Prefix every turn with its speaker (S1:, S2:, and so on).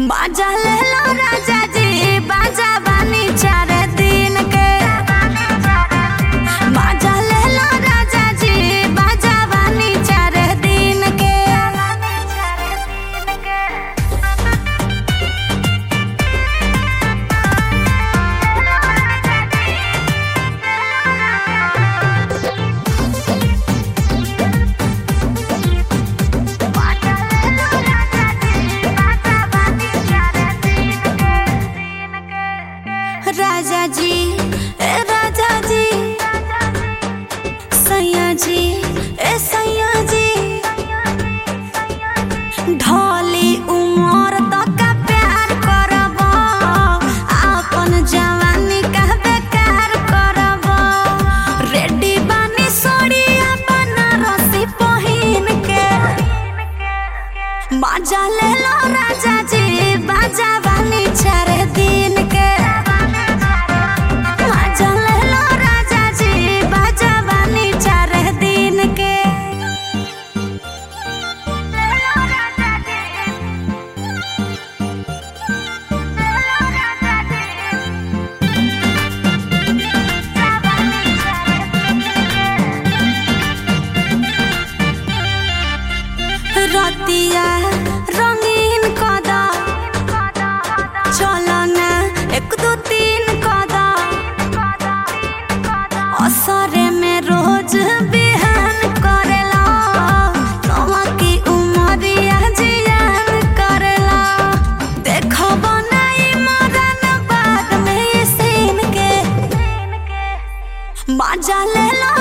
S1: बाजा ले लो राजा जी बाजा बानी चार दिन के बाजा ले लो राजा जी बाजा बानी चार दिन के राजा जी ए राजा जी सैया जी ए सैया जी ढोली उमर तक प्यार करब आपन जवानी का बेकार करब रेडी बानी सोड़िया बनारसी पहिन के बाजा ले लो राजा जी बाजा बानी चार दिन के बाजा ले लो राजा जी बाजा बानी चार दिन के रतिया रंगीन कदा चलो ना एक दो तीन कदा असरे में रोज बिहान करेला नवा की उमरिया जियान करेला देखो बनाई मरन बाद में सीन के बाजा ले लो